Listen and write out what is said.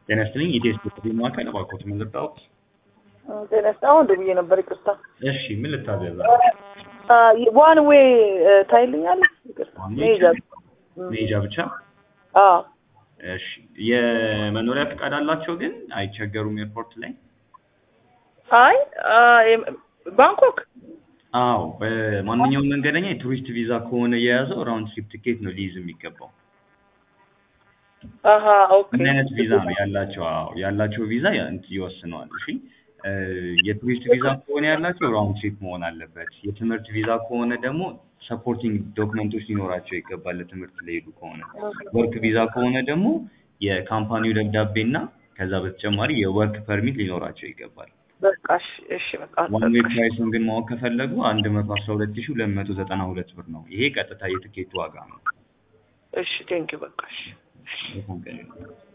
ጤና ይስጥልኝ ኢቴስ ጥሪ ማዕከል እባክዎት ምን ልርዳዎት? ጤና ይስጥ አሁን ደውዬ ነበር ይቅርታ። እሺ ምን ልታዘዝ? ዋን ዌይ ታይልኛለህ? ይቅርታ ዋን ዌይ መሄጃ መሄጃ ብቻ? አዎ እሺ የመኖሪያ ፈቃድ አላቸው ግን አይቸገሩም ኤርፖርት ላይ? አይ አ፣ የም- ባንኮክ አዎ በማንኛውም መንገደኛ የቱሪስት ቪዛ ከሆነ የያዘው ራውንድ ትሪፕ ቲኬት ነው ሊይዝ የሚገባው። አሀ ኦኬ ምን አይነት ቪዛ ነው ያላቸው? አዎ ያላቸው ቪዛ ያ- እንትን ይወስነዋል። እሺ እ፣ የቱሪስት ቪዛ ከሆነ ያላቸው ራውንድ ትሪፕ መሆን አለበት። የትምህርት ቪዛ ከሆነ ደግሞ ሰፖርቲንግ ዶክመንቶች ሊኖራቸው ይገባል ለትምህርት ለሄዱ ከሆነ። ወርክ ቪዛ ከሆነ ደግሞ የካምፓኒው ደብዳቤ እና ከዛ በተጨማሪ የወርክ ፐርሚት ሊኖራቸው ይገባል። በቃ እሺ እሺ በቃ ዋን ዌይ ፕራይሱን ግን ማወቅ ከፈለጉ አንድ መቶ አስራ ሁለት ሺህ ሁለት መቶ ዘጠና ሁለት ብር ነው። ይሄ ቀጥታ የትኬቱ ዋጋ ነው። እሺ ቴንኪው በቃ እሺ በጣም ቀላል ነው።